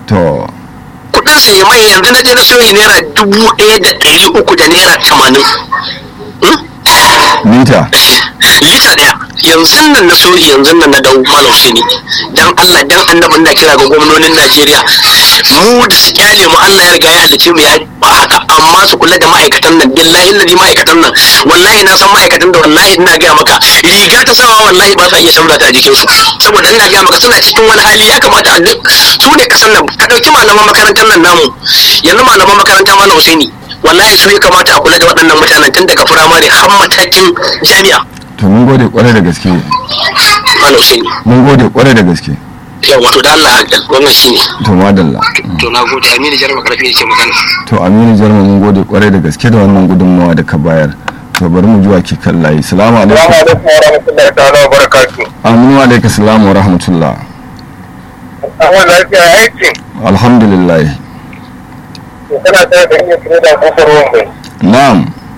to kudin sai mai yanzu na je na soyi naira dubu ɗaya da ɗari uku da naira tamanin lita lita ɗaya yanzu nan na soyi yanzu nan na dau malam Husaini dan Allah dan annabin na kira ga gwamnonin Najeriya mu da su kyale mu Allah ya riga ya halice mu ya ba haka amma su kula da ma'aikatan nan billahi ladi ma'aikatan nan wallahi na san ma'aikatan da wallahi ina gaya maka riga ta sawa wallahi ba sa iya saura ta a jikin su saboda ina gaya maka suna cikin wani hali ya kamata a duk su ne kasan nan ka dauki malaman makarantar nan namu yanzu malaman makaranta malam Husaini wallahi su ya kamata a kula da waɗannan mutanen tun daga firamare har matakin jami'a to mun gode kwarai da gaske malam Husaini mun gode kwarai da gaske yawa to da Allah wannan shine to madalla to na gode Aminu Jarma Karfi yake magana to aminu jarma mun gode kwarai da gaske da wannan gudunmawa da ka bayar to bari mu zuwa ke kan layi salamu alaikum alaikum wa rahmatullahi ta'ala wa barakatuh. aminu alaikum salamu wa rahmatullah Amma lafiya aikin alhamdulillah kana tare da iya kire da kofar wanda. na'am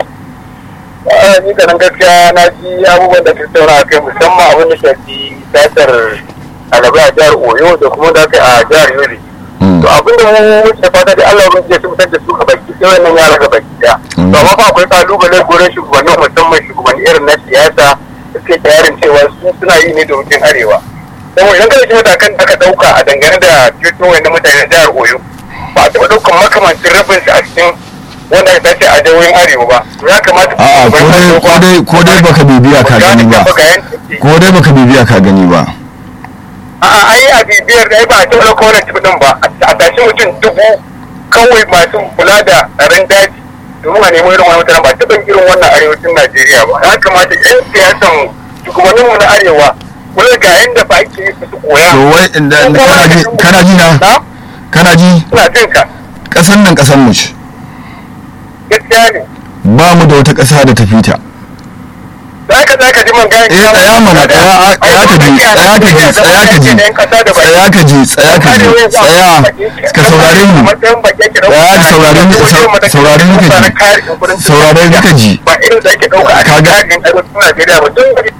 A ni da nan gaskiya na ji abubuwan da tattauna a kai musamman abin da shafi satar alabai a jihar Oyo da kuma da kai a jihar Yobe. Mm. To abin da mu wuce fata da Allah ya su fitar da su ga baki sai wannan yara ga baki daya. Mm. To amma fa akwai kalubale gurin shugabannin musamman shugabanni irin na siyasa da suke tayarin cewa su suna yi ne domin arewa. Saboda idan kada shi matakan da aka dauka a dangane da ceto wani mutanen jihar Oyo ba a taɓa ɗaukan makamancin rabin shi a cikin wanda aka tace a jihohin arewa ba. Ya kamata a'a ko dai ko dai ko dai baka bibiya ka gani ba ko dai baka bibiya ka gani ba A'a ai a bibiyar da ai ba a taɓa ɗauka wannan tibitin ba a tashi mutum dubu kawai masu kula da tsaron daji domin a nemi irin wani mutane ba a taɓa irin wannan arewacin Najeriya ba. Ya kamata 'yan siyasan shugabanninmu na arewa kula ga yadda ba ake yi su koya. to wai inda inda kana ji kana ji na Na? kana ji Ina jin ka. kasan nan kasan mu ce Gaskiya ne. ba mu da wata kasa da ta fita Za ka za ka ji man gani. eh tsaya mana tsaya tsaya ka ji tsaya ka ji tsaya ka ji tsaya ka ji tsaya ka ji tsaya ka saurare ni Tsaya ka saurare ni saurare ni ka ji saurare ni ka ji ba irin da ake dauka a Kaga- cikin arewacin Najeriya ba tun da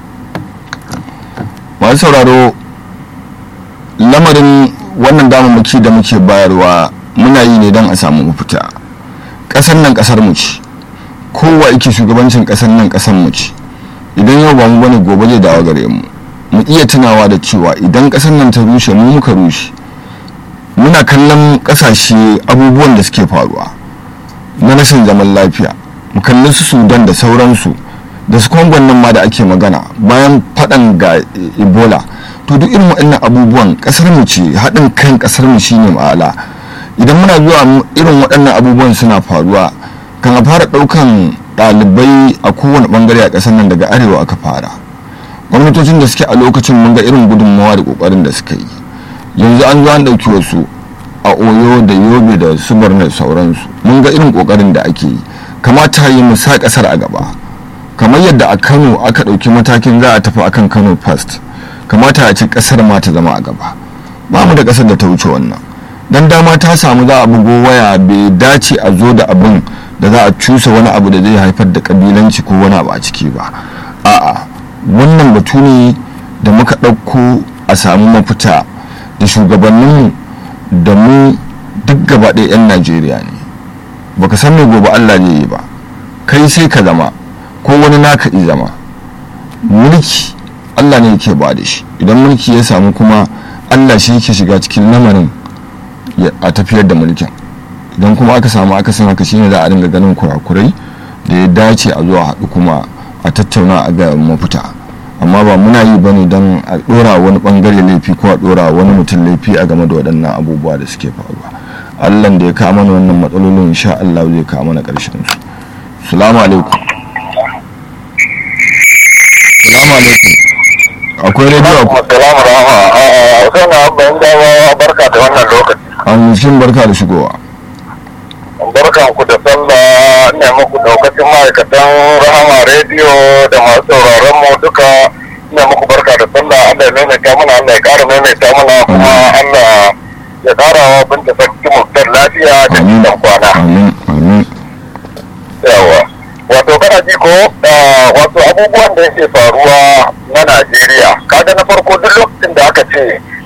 masu sauraro lamarin wannan damammaki da muke bayarwa muna yi ne don a samu mafita ƙasar nan ƙasar mu ce kowa yake shugabancin ƙasar nan ƙasar mu ce idan yau ba mu bane gobe zai dawo gare mu mu iya tunawa da cewa idan ƙasar nan ta rushe mu muka rushe muna kallon ƙasashe abubuwan da suke faruwa na rashin zaman lafiya mu kalli su sudan da sauransu da su kwangon nan ma da ake magana bayan faɗan ga ebola to duk irin waɗannan abubuwan ƙasar mu ce haɗin kan ƙasar mu shine ma'ala idan muna zuwa mu- irin waɗannan abubuwan suna faruwa kan a fara ɗaukan ɗalibai a kowane ɓangare a ƙasar nan daga arewa aka fara gwamnatocin da suke a lokacin mun ga irin gudunmawa da ƙoƙarin da suka yi yanzu an zo an ɗauki wasu a oyo da yobe da su da sauransu mun ga irin ƙoƙarin da ake yi kamata yi mu sa ƙasar a gaba kamar yadda a kano aka ɗauki matakin za a tafi akan kano first kamata a ce ƙasar ma ta zama a gaba ba mu da ƙasar da ta wuce wannan dan dama ta samu za a bugo waya bai dace a zo da abin da za a cusa wani abu da zai haifar da kabilanci ko wani abu a ciki ba a'a wannan batu ne da muka ɗauko a samu mafita da shugabanninmu da mu duk gaba ɗaya 'yan najeriya ne baka san me gobe allah ne yi ba kai sai ka zama ko wani naka i zama mulki allah ne yake ba da shi idan mulki ya samu kuma allah shi yake shiga cikin lamarin ya- a tafiyar da mulkin idan kuma aka samu akasin haka shine za a dinga ganin kurakurai da ya dace a zuwa haɗu kuma a tattauna a ga mafita amma ba muna yi ba ne don a ɗora wani ɓangare laifi ko a ɗora wani mutum laifi a game da waɗannan abubuwa da suke faruwa allah da ya kawo mana wannan matsalolin insha allah zai kawo mana ƙarshen su salamu alaikum salamu alaikum akwai rediyo akwai Assalamu alaikum. Sai na bayan dawa barka da wannan lokaci. an cikin barka da shigowa Barkan ku da sallah ne muku daukacin ma'aikatan Rahama rediyo da masu sauraron mu duka ne muku barka da sallah Allah ya maimaita mana Allah ya ƙara maimaita mana kuma Allah ya ƙara wa binta sarki mutar lafiya da amin nisan kwana. amin amin yawa wato kana ji ko ah, wato abubuwan da yake faruwa na najeriya kaga na farko duk lokacin da aka ce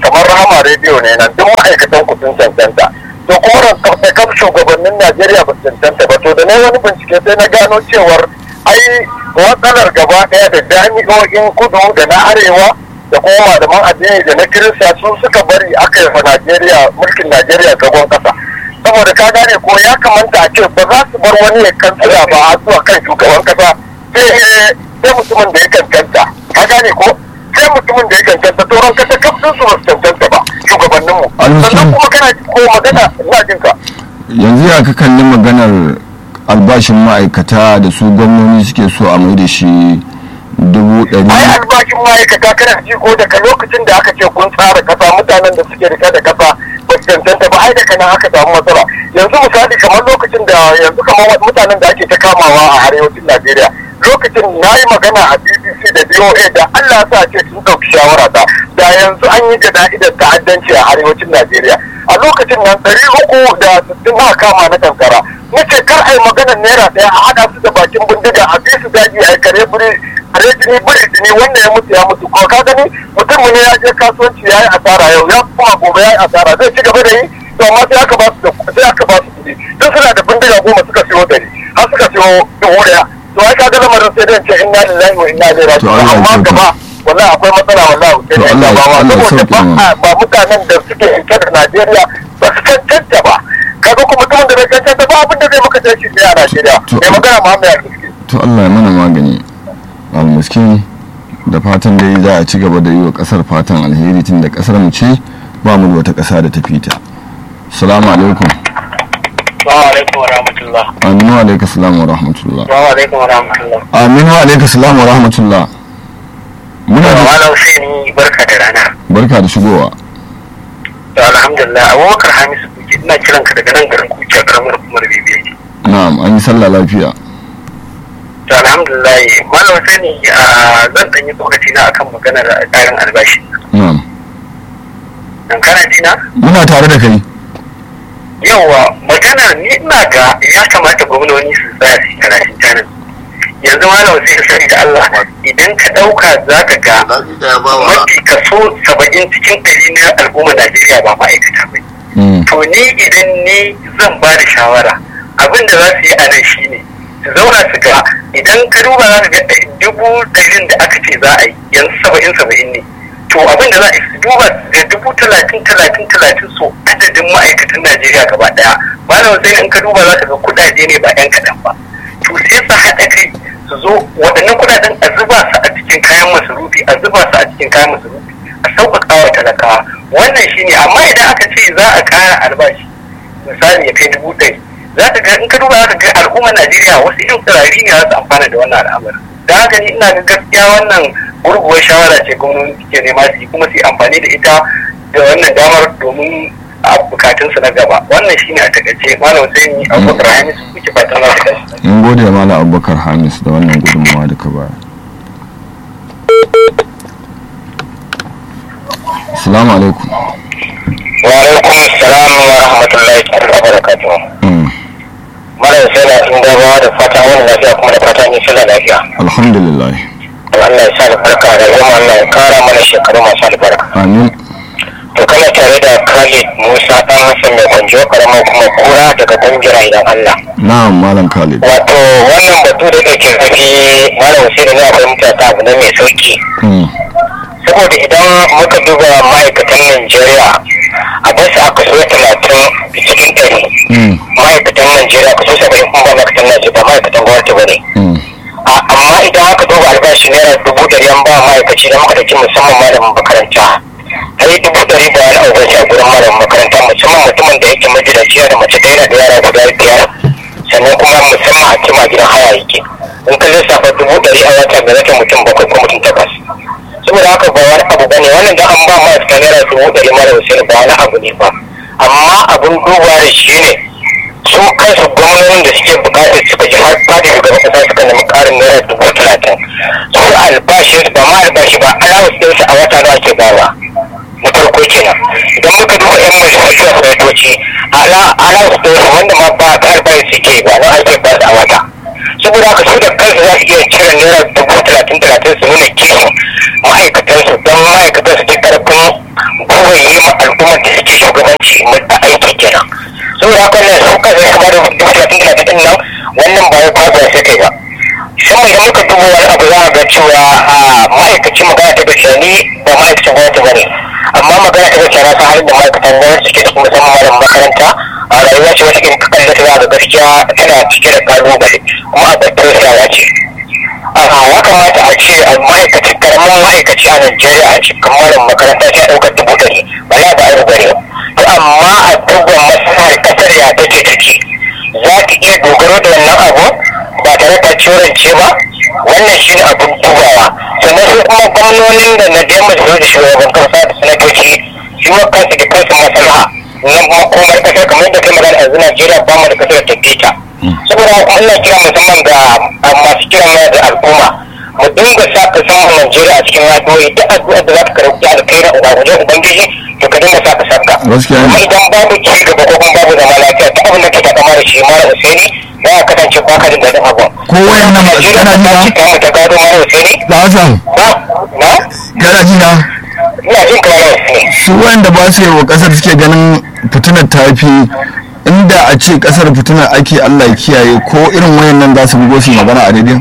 kamar rahama rediyo ne nan duk ma'aikatan ku sun cancanta to kuma da kam shugabannin najeriya ba su cancanta ba to da na wani bincike sai na gano cewar ai matsalar gaba ɗaya da jami'o'in kudu da na arewa da kuma malaman addini da na kirista su suka bari aka yi wa najeriya mulkin najeriya gaban ƙasa saboda ka gane ko ya kamata a ce ba za su bar wani ya kansila ba a zuwa kan shugaban ƙasa sai sai mutumin da ya cancanta ka gane ko sai mutumin da ya cancanta to ran kasa kafin su ba su cancanta ba shugabanninmu sannan kuma kana ko magana ina jin ka yanzu ya ka kalli maganar albashin ma'aikata da su gwamnoni suke so a mai da shi dubu ɗari ai albashin ma'aikata kana ji ko daga lokacin da aka ce kun tsara kasa mutanen da suke rike da kasa ba su cancanta ba ai daga nan aka samu matsala yanzu misali kamar lokacin da yanzu kamar mutanen da ake ta kamawa a arewacin najeriya lokacin na yi magana a bbc da boa da allah sa ce sun ɗauki shawara ta da yanzu an yi jana'idar ta'addanci a arewacin najeriya a lokacin nan ɗari uku da sittin na kama na kankara nace kar a yi maganar naira ɗaya a haɗa su da bakin bindiga a bi su daji a yi kare biri a jini biri jini wanda ya mutu ya mutu ko ka gani mutum ne ya je kasuwanci ya yi asara yau ya kuma gobe ya yi asara zai ci gaba da yi to amma sai aka ba su da sai aka ba su kuɗi duk suna da bindiga goma suka siyo dari har suka siyo dubu ɗaya to ai kaga lamarin sai dai ce inna lillahi wa inna ilaihi raji'un amma gaba wallahi akwai matsala wallahi sai dai ba ba saboda ba mutanen da suke yanke da Najeriya ba su cancanta ba kaga kuma mutumin da bai cancanta ba abin da zai maka tashi ne a Najeriya mai magana Muhammad Al-Kiski to Allah ya mana magani almuskin da fatan dai za a ci gaba da yi wa kasar fatan alheri tun da kasar mu ce ba mu da wata kasa da ta fita assalamu alaikum Assalamu alaikum wa rahmatullah. aminu wa alaikum salam wa rahmatullah Assalamu alaikum wa rahmatullah. aminu wa alaikum salam wa rahmatullah muna da Malam Husaini barka da rana. barka da shigowa To alhamdulillah Abubakar Hamisu kuke ina kiran ka daga nan garin kuke karamar hukumar Bibiya. na'am an yi sallah lafiya To alhamdulillah Malam Husaini a zan ɗan yi tsokaci na akan maganar ƙarin albashi. na'am Dan kana ji na? muna tare da kai Yawwa magana ni ina ga ya kamata gwamnoni su tsaya su yi karatun tanin. Yanzu Malam Husaini sani da Allah idan ka ɗauka za ka ga mafi kaso saba'in cikin ɗari na al'ummar Najeriya ba ma'aikata ba. Mm, to ni idan ni zan ba da shawara abin da za su yi a nan shine su zauna su ga idan ka duba za ka ga dubu ɗarin da aka ce za a yi yanzu saba'in saba'in ne to abin da za a yi su duba ga dubu talatin talatin talatin so adadin ma'aikatan najeriya gaba ɗaya malam sai in ka duba za ka ga kuɗaɗe ne ba 'yan kaɗan ba to sai su haɗa kai su zo waɗannan kuɗaɗen a zuba su a cikin kayan masarufi a zuba su a cikin kayan masarufi a sauƙaƙa wa talakawa wannan shine amma idan aka ce za a ƙara albashi misali ya kai dubu ɗari za ka ga in ka duba za ka ga al'ummar najeriya wasu irin tsirari ne za su amfana da wannan al'amarin da haka ni ina ga gaskiya wannan gurguwar shawara ce gwamnati suke nema su yi kuma su yi amfani da ita da wannan damar domin a bukatunsu na gaba wannan shine a takaice malam sai ni abubakar hamisu kuke fatan za su tashi mun gode da malam abubakar hamis da wannan gudunmawa da ka bayar assalamu alaikum wa alaikum assalam wa rahmatullahi wa barakatuh Mm, malam sai na in gabawa da fata wani lafiya kuma da fata ni sallah lafiya alhamdulillah Allah ya sa albarka da zama Allah ya kara mana shekaru masu albarka amin to kana tare da Khalid Musa dan Hassan mai kwanjo karamar kuma kura daga dangira idan Allah na'am malam khalid wato wannan batu da yake zafi malam Hussein ne akwai mutata abu ne mai sauki Mm, saboda idan muka duba ma'aikatan Najeriya a basu a kaso talatin cikin ɗari mm, ma'aikatan Najeriya kaso saba'in kuma ba ma'aikatan Najeriya ba ma'aikatan gwamnati ba ne mm, A- amma idan aka duba albashi naira dubu ɗari an ba ma'aikaci da muka ɗauki musamman malamin makaranta ai dubu ɗari ba wani abu a gurin malamin makaranta musamman mutumin da yake magidanci da mace ɗaya da yara guda biyar sannan kuma musamman a cima gidan haya yake in ka lissafa dubu ɗari a wata bai zata mutum bakwai ko mutum takwas saboda haka ba wani abu bane wannan da an ba ma'aikata naira dubu ɗari mara wasu ba wani abu ne ba amma abun duba da shi ne su kansu gwamnonin da suke bukatar suka ji har fadin shugaban kasa suka nemi karin naira dubu talatin su albashi ba ma albashi ba alawus ɗinsu a wata nawa ke bawa na farko kenan idan muka duba yan majalisar da sanatoci alawus ɗinsu wanda ma ba ta albashi suke ba na ake ba su a wata saboda haka su da kansu za su iya cire naira dubu talatin talatin su nuna kishin ma'aikatansu don ma'aikatan su ji karfin gwiwar yi ma al'ummar da suke shugabanci mutta aiki kenan saboda haka ne sun kasa kamar da dubu talatin talatin din nan wannan ba ya kwaba sai kai ba shan idan muka duba wani abu za a ga cewa a ma'aikacin magana ta gaskiya ni ba ma'aikacin gwamnati ba ne amma magana ta gaskiya na san halin da ma'aikatan gwamnati suke da kuma musamman malamin makaranta a rayuwa ce wata in kakan da ta ga gaskiya tana cike da kalubale kuma a batun sawa ce a ya kamata a ce a ma'aikaci karamin ma'aikaci a Najeriya a cikin malamin makaranta ta ɗaukar dubu ɗari ba ya ba a rubare to amma a duba maslahar ƙasar ya take take za ta iya dogaro da wannan abu ba tare da curance ba wannan shi ne abin dubawa sannan su kuma gwamnonin da na biyan majalisar da shugaban kasa da sanatoci su ma kansu da kansu maslaha na makomar kasar kamar yadda kai magana yanzu Najeriya ba mu da kasar tafiya saboda haka Allah kira musamman ga masu kiran mana da al'umma mu dinga sa ka samu Najeriya a cikin addu'o'i duk addu'ar da za ka karɓi alkhairi a wajen ubangiji to ka dinga sa ka saka Gaskiya ne. kuma idan babu ci gaba ko kuma babu zama lafiya ta abin da ke takama da shi mara usaini za a kasance ba ka jin daɗin abu ko wayannan ba Najeriya kana ta ji ci ta ta gado mara usaini na da Hassan ba na kana ji na ina jin ka mara usaini su wayanda ba su yi wa kasar suke ganin fitinar ta fi inda a ce kasar fitinar ake Allah ya kiyaye ko irin wayannan za su bugo su yi magana a daidai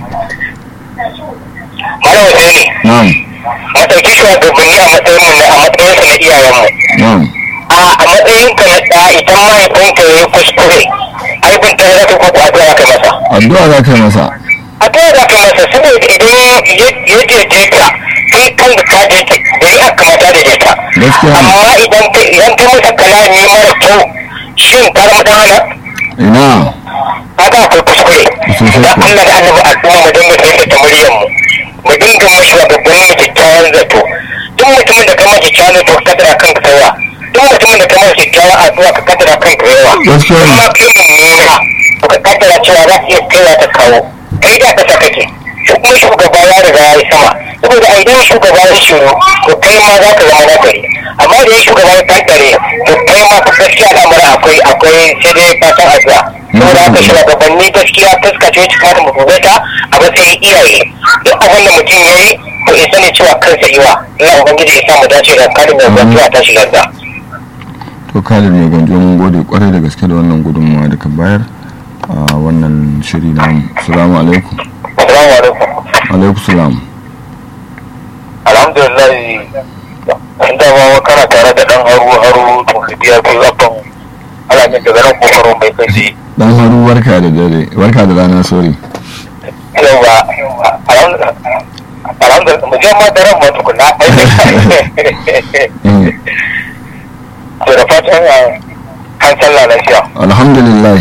mara usaini na'am mu ɗauki shugabanni a matsayin mu na a matsayin su na iyayenmu na'am a a matsayin ka na ɗa idan mahaifinka ya yi kuskure aibin ta za ka ko addu'a ka masa addu'a za ka yi masa addu'a za ka masa saboda idan ya daidaita kai kan da ka daidaita da ya kamata daidaita Gaskiya ne. amma idan ka idan ka masa kalami mara kyau shin ka zama dan hana ina haka akwai kuskure Sosai da kuwa. Allah da annabi al'umma mu dinga daidaita muryar mu mu dinga mashi wa babban mu kyakkyawan zato duk mutumin da ka masa kyakkyawan zato ka kadara kanka yawa duk mutumin da ka masa kyakkyawan addu'a ka kadara kanka yawa Gaskiya ne. amma kai mummuna to ka kaddara cewa za ka iya kaiwa ta kawo kai da kasa kake shi kuma shugaba ya riga ya yi sama saboda a idan shugaba ya shiru to kai ma za ka zama nagari amma da ya shugaba ya kankare to kai ma fa gaskiya al'amura akwai akwai sai dai fatan addu'a saboda haka shugabanni gaskiya fuska ce wacce kamata mu dube ta a matsayin iyaye duk abin da mutum ya yi to ya sani cewa kansa yiwa Allah ubangiji ya sa mu dace da kalin mai gwantuwa ta shigar da to Khalid mai gwanjo mun gode kwarai da gaske da wannan gudunmawa da ka bayar a wannan shiri namu assalamu alaikum assalamu alaikum alaikum salam alhamdulillah inda ma kana tare da dan haru haru to biya kai abban alamin daga nan kokarin bai kai dan haru barka da dare barka da rana sorry yawa alhamdulillah mu je ma daren ma tukuna Eh, to da fatan an sallah lafiya alhamdulillah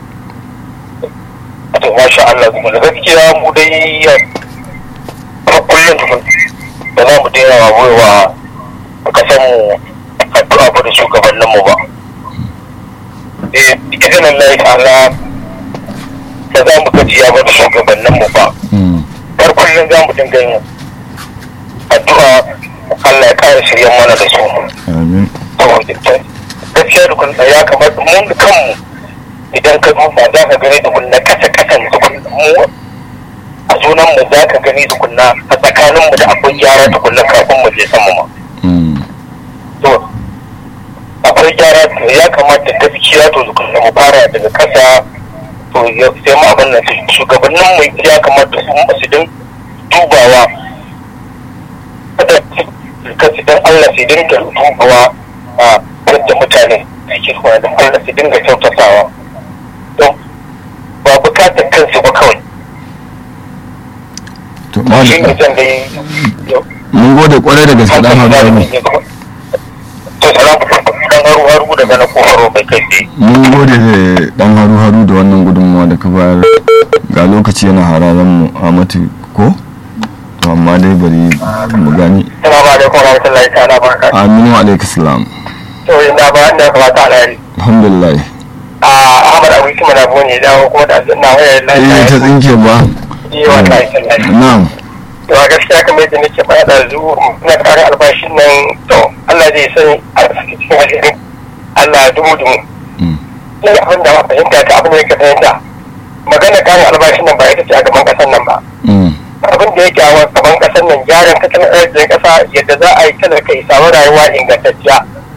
to masha Allah kuma da gaskiya mu dai a kullum tukun da za mu daina wa wa kasan mu addu'a ba da shugabannin mu ba eh izinin Allah ta'ala da za mu gajiya ba da shugabannin mu ba Mm, har kullum za mu dinga yin addu'a Allah ya kare shiryan mana da su amin to gaskiya da kun ya kamata mun da kanmu idan ka duba za ka gani da kunna kasa kasan da kun mu a sunan mu za ka gani da kunna a tsakanin mu da akwai gyara da kunna kafin mu je sama ma Mm, to akwai gyara to ya kamata gaskiya to da kunna mu fara daga kasa to ya- sai mu abin nan su- shugabannin mu ya kamata su su din dubawa kada su- kasu dan Allah su dinga dubawa a yadda mutane suke kuma da Allah su dinga kyautatawa don ba bukatar kansu ba kawai to shi ne ma zan dai mun gode kwarai da gaske dan haru haru to salamu dan haru haru daga na kofaro bai kai tsaye mun gode da dan haru haru da wannan gudunmawa da ka bayar ga lokaci yana hararen mu a mati ko to amma dai bari mu gani salamu alaikum wa rahmatullahi ta'ala barakatuh aminu alaikum salam to inda ba inda kamata alheri alhamdulillah a Ahmad Abu Kuma na bone dawo kuma da na wayar eh ta lafiya tsinke ba yi wallahi tallahi na'am to a gaskiya kamar yadda nake faɗa da zuwa na ƙara albashin nan to Allah zai sani a cikin alherin Allah dubu dubu Mm, ni abin da ba fahimta ta abin da yake fahimta magana ƙarin albashin nan ba ita ce a gaban ƙasar nan ba mm, abin da yake a gaban ƙasar nan gyaran tattalin arzikin ƙasa yadda za a yi talaka ya samu rayuwa ingantacciya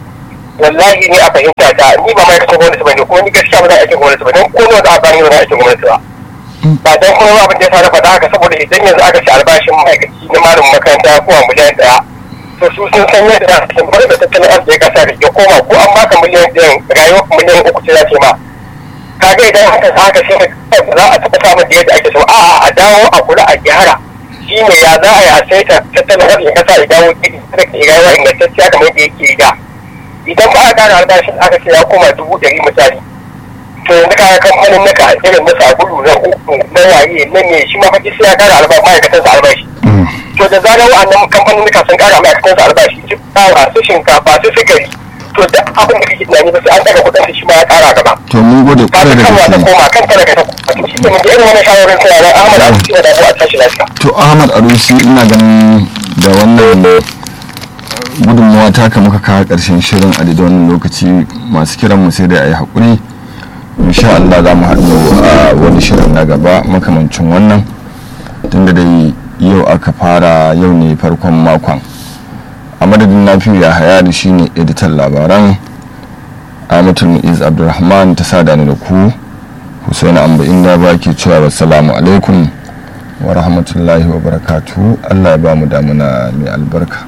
wallahi ne a fahimta ta ni ba ma'aikacin gwamnati ba ne ko ni gaskiya ba za a aikin gwamnati ba don ko nawa za a bani ba za a aikin gwamnati ba ba don kuma abin da ya sa na faɗa haka saboda idan yanzu aka ci albashin ma'aikaci na malamin makaranta ko a miliyan ɗaya to su sun san yadda za su bar da tattalin arziki kasa da ya koma ko an baka miliyan ɗayan rayuwar miliyan uku ce za ce ma kaga idan haka haka sai ka za a taɓa samun da yadda ake so a'a a dawo a kula a gyara shi ne ya za a yi a saita tattalin arzikin kasa ya dawo gidi da ke rayuwa ingantacciya kamar yadda yake da idan ba a ƙara albashin aka ce ya koma dubu ɗari misali to yanzu kaga kamfanin naka irin na sabulu na uku na waye na me shi ma faɗi sai ya ƙara albashi ma'aikatansa albashi to da zarar wa'annan kamfanin naka sun ƙara ma'aikatansa albashi su fara su shinkafa su sigari to duk abin da kake tunani ba sai an ɗaga kuɗin shi ma ya ƙara gaba to mun gode ba kwarai ta da kanwa ta gaske koma kan talaka ta koma shi ne da irin wani shawarar tana nan Ahmad Abu Sina da Abu a tashi lafiya to ahmad arusi ina ganin da wannan gudunmawa taka muka kawo karshen shirin a daidai wannan lokaci masu kiran mu sai dai a yi haƙuri insha Allah za mu haɗu a wani shirin na gaba makamancin wannan tunda dai yau aka fara yau ne farkon makon a madadin nafiyu ya haya da shi ne editan labaran amatul mu'iz abdulrahman ta sada ni da ku husaini amba inda ba ke cewa wassalamu alaikum wa rahmatullahi wa barakatu allah ya ba mu damuna mai albarka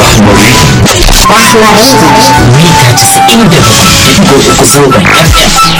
Mita 97.3 zangon FM.